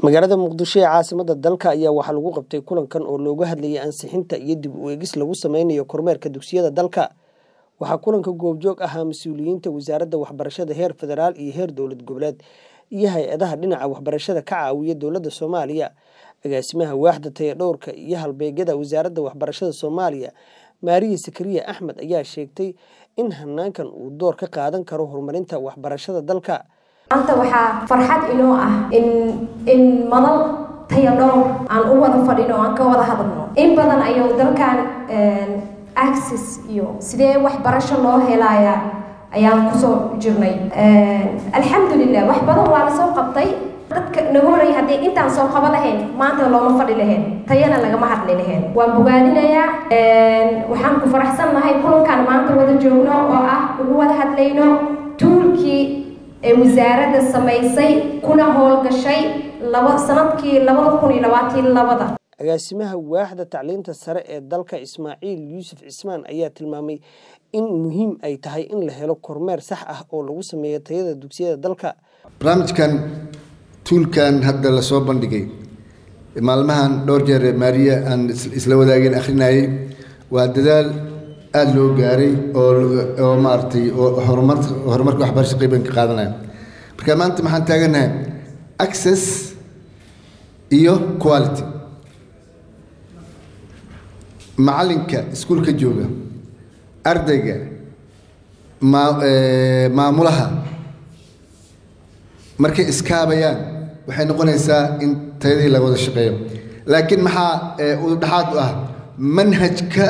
magaalada muqdisho ee caasimada dalka ayaa waxaa lagu qabtay kulankan oo looga hadlayay ansixinta iyo dib u eegis lagu sameynayo kormeerka dugsiyada dalka waxaa kulanka goobjoog ahaa mas-uuliyiinta wasaaradda waxbarashada heer federaal iyo heer dowlad goboleed iyo hay-adaha dhinaca waxbarashada ka caawiya dowladda soomaaliya agaasimaha waaxda tayadhowrka iyo halbeegyada wasaaradda waxbarashada soomaaliya maariya sakariya axmed ayaa sheegtay in hanaankan uu door ka qaadan karo horumarinta waxbarashada dalka maanta waxaa farxad inoo ah in in madal tayadhowr aan u wada fadhino aan ka wada hadalno in badan ayuu dalkan access iyo sidee waxbarasho loo helaya ayaan kusoo jirnay alxamdulilah wax badan waa lasoo qabtay dadka nagu horey haddii intaan soo qabo lahayn maanta looma fadhi lahayn tayana lagama hadli lahayn waan bogaadinayaa waxaan ku faraxsannahay kulankan maanta wada joogno oo ah ugu wada hadlayno tuulkii ee wasaaradda samaysay kuna howlgashay laba sanadkii labada kun iyo labaatan labada agaasimaha waaxda tacliinta sare ee dalka ismaaciil yuusuf cismaan ayaa tilmaamay in muhiim ay tahay in la helo kormeer sax ah oo lagu sameeyo tayada dugsiyada dalka barnaamijkan tuulkan hadda lasoo bandhigay maalmahan dhowr jeer maariya aan isla wadaageen akhrinayay waa dadaal aada loo gaaray oo maaragtay horumar horumarka waxbarasha qeyban ka qaadanaya marka maanta maxaan taaganahay access iyo quality macalinka iskuulka jooga ardayga maa maamulaha markay iskaabayaan waxay noqonaysaa in tayadii laga wada shaqeeyo laakiin maxaa udhexaad u ah manhajka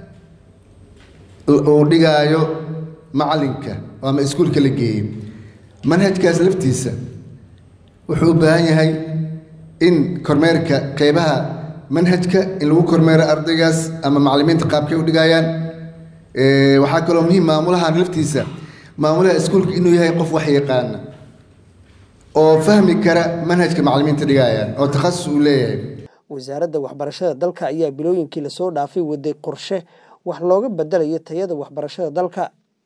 uu dhigaayo macalinka ama iskuulka la geeyey manhajkaas laftiisa wuxuu u baahan yahay in kormeerka qeybaha manhajka in lagu kormeero ardaygaas ama macalimiinta qaabkay u dhigayaan waxaa kaloo muhiim maamulahan laftiisa maamulaha iskuulka inuu yahay qof wax yaqaana oo fahmi kara manhajka macalimiinta dhigayaan oo takhasus uu leeyahay wasaaradda waxbarashada dalka ayaa bilooyinkii lasoo dhaafay waday qorshe wax looga bedelayo tayada waxbarashada dalka